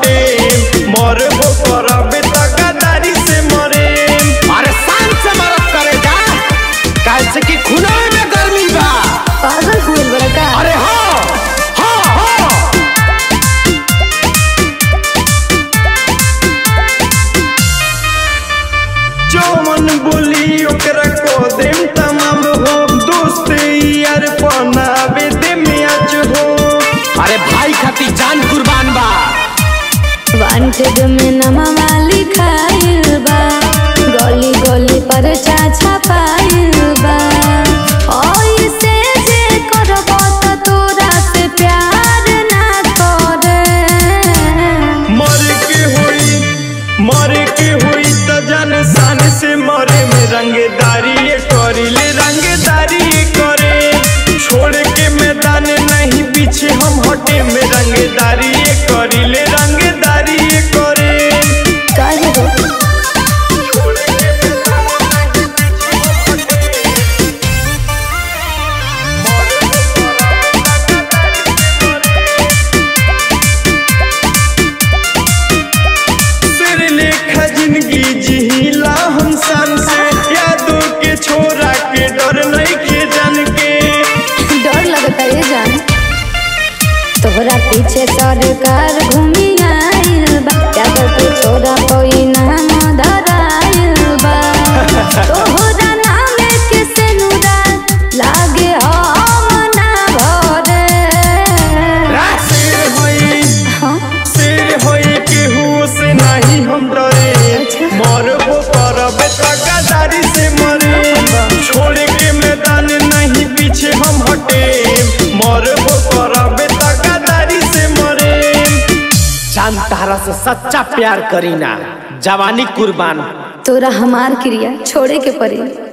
हटे मरबो करबे त गदारी से मरे अरे शान से मरद करे जा कैसे कि खुनाए में गर्मी बा पागल हुए बड़ा का अरे हाँ हाँ हाँ जौन बोली ओकरा को देम तमाम हो दोस्त यार बनावे दे मैच हो अरे भाई खाती जान कुर्बान बा वांटेड में नमवा लिखाइल बा गली गली पर चाचा पाइल बा ओइसे जे करबो त तोरा से प्यार ना करे मर के हुई मर के हुई त जान शान से मरे में रंगदारी ये करिले रंगदारी ये करे छोड़ के मैदान नहीं पीछे हम हटे में रंगदारी ये करिले रंगदारी ये करे काहे रे सिर लेखा जिंदगी जिहिला हम सन से यादों के छोरा के डर नहीं के जान के डर लगता है जान तोहरा पीछे सरकार घूमी आइल बा क्या करके छोड़ा कोई नाम धराइल बा तोहरा नाम के सेनुरा लागे हम ना भरे शेर होई हाँ शेर होई केहू से नहीं हम डरे अच्छा। मरबो करबे त गदारी से मरे छोड़ के मैदान नहीं पीछे हम हटे मरबो करबे त गदारी से मरे जान तारा से सच्चा प्यार करीना जवानी कुर्बान तोरा हमार क्रिया छोड़े के पड़ी